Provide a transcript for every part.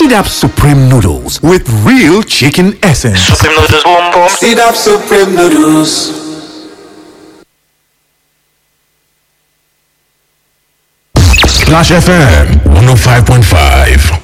Sidap Supreme Noodles with real chicken essence. Supreme noodles, boom boom. Sit up Supreme Noodles. Splash FM 105.5.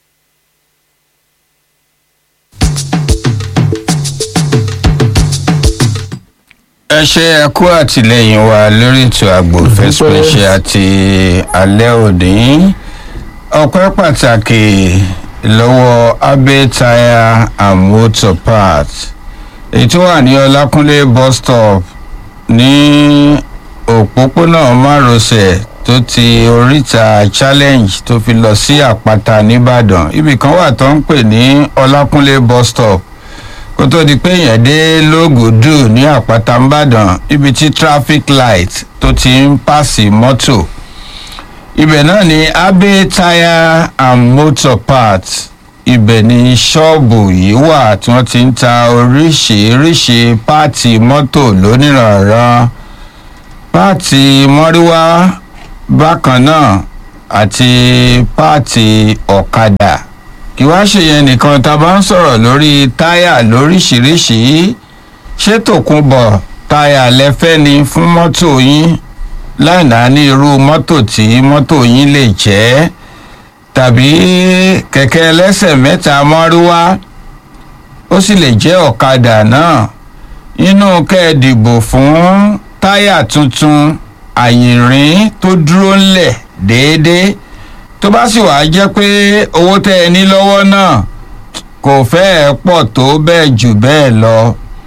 ẹ ṣe ẹ kú àtìlẹyìn wa lórí ètò àgbò fẹsipẹṣẹ àti alẹ́ òní ọpẹ́ pàtàkì lọ́wọ́ abe tire and motor parts èyí tó wà ní ọlákúnlé bus stop ní òpópónà márosẹ̀ tó ti oríta challenge tó fi lọ sí àpáta nìbàdàn ibì kan wà tó ń pè ní ọlákúnlé bus stop kó tó di pé èèyàn dé lógùdù ní àpáta ńbàdàn ibi tí traffic light tó ti ń pàṣẹ mọ́tò ibẹ̀ náà ni abe tire and motor parts ibẹ̀ ni ṣọ́ọ̀bù yìí wà tí wọ́n ti ń ta oríṣiríṣi páàtì mọ́tò lónìrànràn páàtì mọ́ríwá bákan náà àti páàtì ọ̀kadà kí wá ṣe yẹn nìkan tá a bá ń sọ̀rọ̀ lórí táyà lóríṣiríṣi ṣé tòkunbọ̀ táyà lẹ́fẹ́ ni fún mọ́tò yín láìná ní irú mọ́tò tí mọ́tò yín lè jẹ́ tàbí kẹ̀kẹ́ ẹlẹ́sẹ̀ mẹ́ta mọ́rúwá ó sì lè jẹ́ ọ̀kadà náà inú kẹ́ ẹ dìbò fún táyà tuntun àyìnrín tó dúró ńlẹ̀ déédéé tó bá sì wàá jẹ́ pé owó tẹ́ ẹ ní lọ́wọ́ náà kò fẹ́ẹ̀ pọ̀ tó bẹ́ẹ̀ jù bẹ́ẹ̀ lọ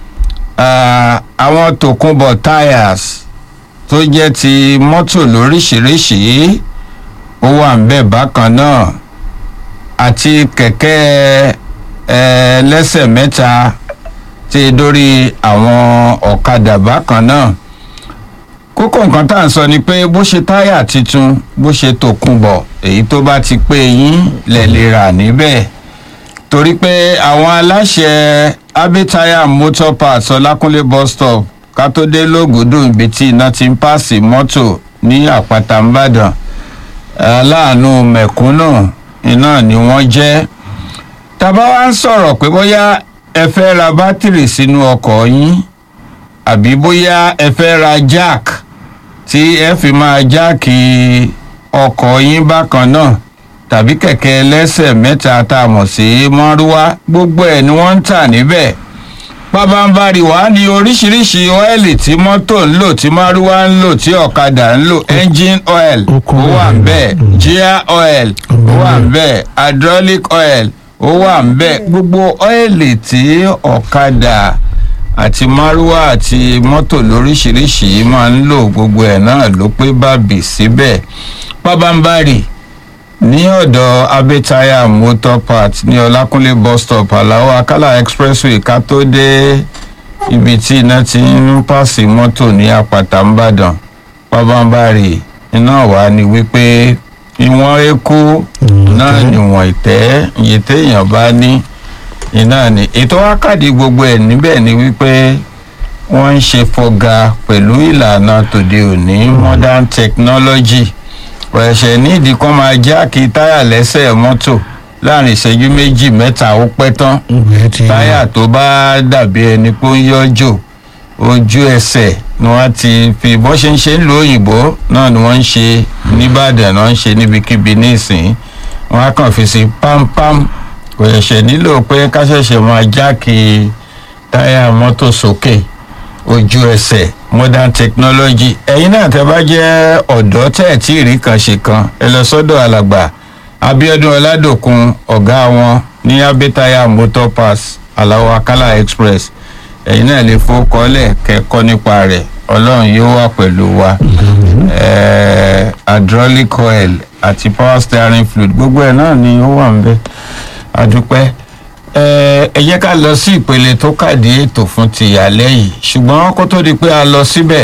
àwọn tòkunbọ̀ tires tó jẹ́ ti mọ́tò lóríṣiríṣi ó wà ń bẹ̀ bákan náà àti kẹ̀kẹ́ ẹlẹ́sẹ̀ mẹ́ta ti dórí àwọn ọ̀kadà bákan náà kókó nǹkan tá à ń sọ ni pé bó ṣe táyà tuntun bó ṣe tòkunbọ̀ èyí tó bá ti pé yín lẹ̀ lè rà níbẹ̀ torí pé àwọn aláṣẹ abitaya motor parts ọlákúnlé bus stop ká tó dé lógùdù ibi tí iná ti ń pààsì mọ́tò ní àpáta ńbàdàn aláàánú mẹ̀kúnnù iná ni wọ́n jẹ́ tàbá wá ń sọ̀rọ̀ pé bóyá ẹ fẹ́ ra bátìrì sínú ọkọ̀ yín àbí bóyá ẹ fẹ́ ra jack tí ẹ fi máa jáàkì ọkọ̀ yín bákan náà tàbí kẹ̀kẹ́ ẹlẹ́sẹ̀ mẹ́ta tá a mọ̀ sí mọ́rúwá gbogbo ẹ̀ ni wọ́n ń tà níbẹ̀ pabambari wàá ní oríṣiríṣi ọ́ẹ̀lì tí mọ́tò ń lò tí márúwá ń lò tí ọ̀kadà ń lò engine oil ó wà ń bẹ̀ gear oil ó wà ń bẹ̀ hydraulic oil ó wà ń bẹ̀ gbogbo ọ́ẹ̀lì tí ọ̀kadà àti márúwá àti mọ́tò lóríṣiríṣi máa ń lò gbogbo ẹ̀ náà ló pé bàbí síbẹ̀ pabambari ní ọ̀dọ̀ abẹ́tayà motor parts ní ọlákúnlé bus stop aláwọ̀ akálà expressway ká tó dé ibi tí iná ti ń pàṣẹ mọ́tò ní àpáta ńbàdàn pabambari iná wà ní wípé ìwọ̀n eku náà níwọ̀n ìtẹ́ iye téèyàn bá ní iná ni ètò wákàtí gbogbo ẹ̀ níbẹ̀ ni wípé wọ́n ń ṣe fọga pẹ̀lú ìlànà tòde òní modern technology ẹ̀ṣẹ̀ nídìí kan máa jáàkì táyà lẹ́sẹ̀ mọ́tò láàrin ìṣẹ́jú méjì mẹ́ta ó pẹ́ tán táyà tó bá dàbí ẹni pé ó ń yọjò ojú ẹsẹ̀ ni wọ́n ti fi bọ́ ṣe ń ṣe ń lo òyìnbó náà ni wọ́n ń ṣe nìbàdàn náà ń ṣe níbikíbi nísìnyí wọ́n á kàn fi sí pámpám kò ṣẹ̀ṣẹ̀ nílò pé ká ṣẹ̀ṣẹ̀ máa jáàkì táyà mọ́tò sókè ojú ẹsẹ̀ modern technology ẹ̀yin náà tẹ́ bá jẹ́ ọ̀dọ́ tẹ́ ẹ̀ tí ì rí kan ṣe kan ẹ lọ sọ́dọ̀ alàgbà abiodun ọládòkun ọ̀gá wọn ní abẹ́tayà motor pass aláwọ̀ akálà express ẹ̀yin náà lè fowókọ́lẹ̀ kẹ́kọ́ nípa rẹ̀ ọlọ́run yóò wà pẹ̀lú wa ẹ̀ẹ́ hydraulic oil àti power steering fluid gbogbo ẹ̀ náà ni ó wà ń bẹ́ adúpẹ́ ẹ jẹ́ ká lọ sí ìpele tó kàdí ètò fún ti alẹ́ yìí ṣùgbọ́n kó tó di pé a lọ síbẹ̀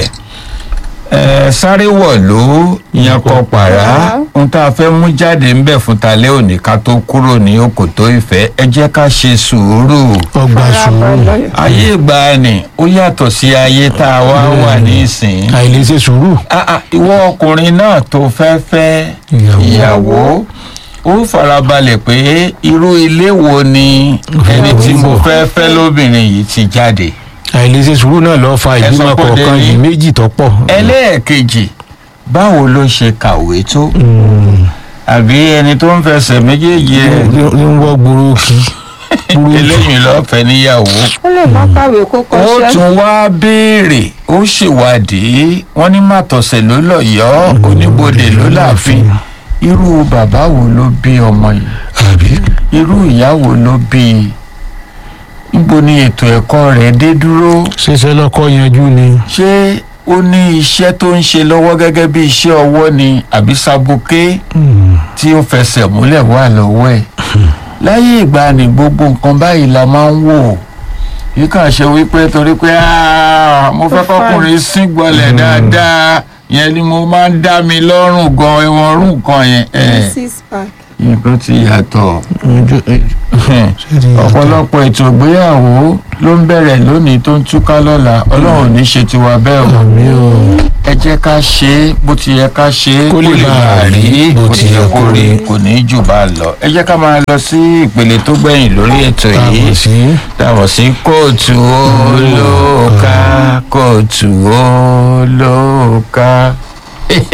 ẹ sáré wọ̀ ló yan kọ pàrá ohun tá a fẹ́ mú jáde ń bẹ̀ fún talẹ́ òní ká tó kúrò ní òkòtó ìfẹ́ ẹ jẹ́ ká ṣe sùúrù ọgbà sùúrù ayé ìgbàanì ó yàtọ̀ sí ayé tá a wá wà ní ìsìn àìlèṣe sùúrù Ah, ah, ìwọ ọkùnrin náà tó fẹ́ fẹ́ Ìyàwó. ìyàwó ó farabalẹ̀ pé irú ilé wo ni ẹni tí mo fẹ́ fẹ́ lóbìnrin yìí ti jáde. àìlèṣe sùúrù náà lọ fa Ẹ sọ ìgbìmọ̀ pé kọ̀ọ̀kan Délé. yìí méjì tó pọ̀. ẹlẹ́ẹ̀kejì báwo ló ṣe kàwé tó Mm. àbí ẹni tó ń fẹsẹ̀ méjèèjì ẹ̀ ní ní ń wọ́ gbòòrò kí. eléyìí lọ́fẹ̀ẹ́ níyàwó. ó lè má kàwé kó ó kọ́ṣẹ́. tún wá béèrè ó ṣèwádìí wọn ní màtọ̀sẹ̀ ló lọ́yọ̀ọ́ oníbodè ló láàfin irú bàbá wo ló bí ọmọ yìí àbí irú ìyá wo ló bí i níbo ni ètò ẹ̀kọ́ rẹ̀ dé dúró ṣẹṣẹ lọkọ yanjú ni. ṣé ó ní iṣẹ́ tó ń ṣe lọ́wọ́ gẹ́gẹ́ bí iṣẹ́ ọwọ́ ni àbí sabuké Mm. tí ó fẹsẹ̀ múlẹ̀ wà lọ́wọ́ ẹ̀ láyé ìgbà ni gbogbo nǹkan báyìí la máa ń wò yìí kàn ṣe wípé torí pé "Ah, mo fẹ́ kọkùnrin sín gbọ́lẹ̀ dáadáa yẹn ni mo máa ń dá mi lọ́rùn gan ẹ̀wọ̀n ọ̀rùn nǹkan yẹn ẹ̀ six pack. nǹkan ti yàtọ̀ ojú ṣé ti yàtọ̀? ọ̀pọ̀lọpọ̀ ètò ìgbéyàwó ló ń bẹ̀rẹ̀ lónìí tó ń túká lọ́la ọlọ́run ò ní ṣe tiwa bẹ́ẹ̀ o àmì o. ẹ jẹ́ ká ṣe é bó ti yẹ ká ṣe é Kó lè bá a rí bó ti yẹ kó rí kò ní í jù bá a lọ ẹ jẹ́ ká máa lọ sí ìpele tó gbẹ̀yìn lórí ètò táwọn yìí sí. dàbọ̀ sí kóòtù olóòka kóòtù olóòka